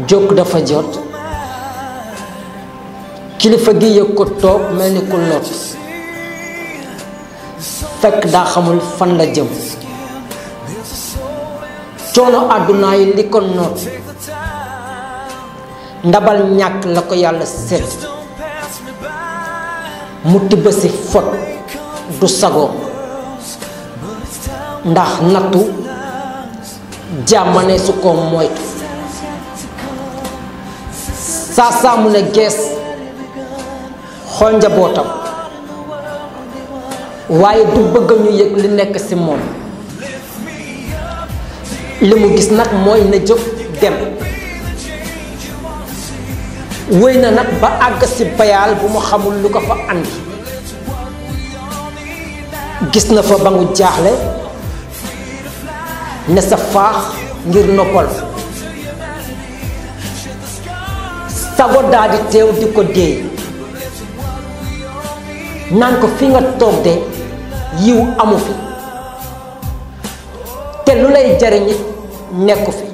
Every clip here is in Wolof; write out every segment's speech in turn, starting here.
jóg dafa jot kilifa gi yëg ko toog mel ni ku lot fekk daa xamul fan la jëm coono àdduna yi li ko noot ndabal ñàkk la ko yàlla set mu tibb si fot du sago ndax nattu jàmmane su ko moytu saa saa mu ne gees xool njabootam waaye du bëgg ñu yëg li nekk ci moom li mu gis nag mooy na jóg dem wéy na nag ba àgg ci bayaal bu mu xamul lu ko fa andi gis na fa ba ngu jaaxle ne sa faax ngir noppal sago daa di teew di ko déey naan ko fi nga toog de yiw amu fi te lu lay jariñit nekku fi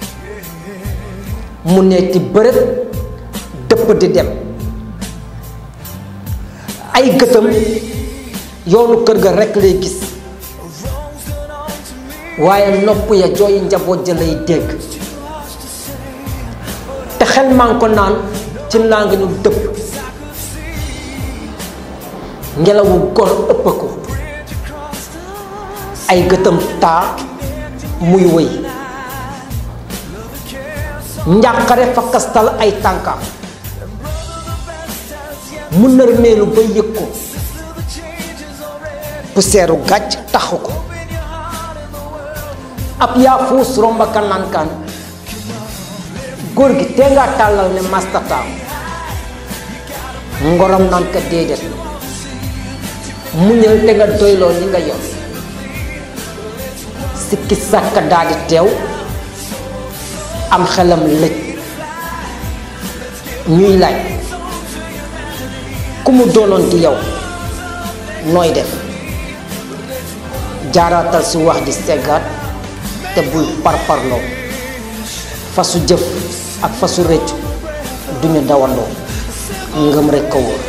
mu neeti bërët dëpp di dem ay gëtam yoonu kër ga rekk lay gis waaye nopp ya jooy njaboot ja lay dégg te xel maa ngi ko naan ci naa nga ñu dëpp ngelawu gor ëpp ko ay gëtam taa muy wëy njàqare fakkastal ay tànkam mu nërmeelu ba yëg ko puseeru gàcc taxu ko ab yaa fuus romba kanankaan góor gi te nga tàllal ne mastataam ngorom naan ka déedéet muñal te nga doyloo li nga yor sikki sàkka daldi teew am xelam lëj ñuy laaj ku mu doonoon di yow nooy def jaaraatal si wax di seggaat te bul parparloo fasu jëf ak fasu rëccu duñu dawandoo ngëm rekk a wóor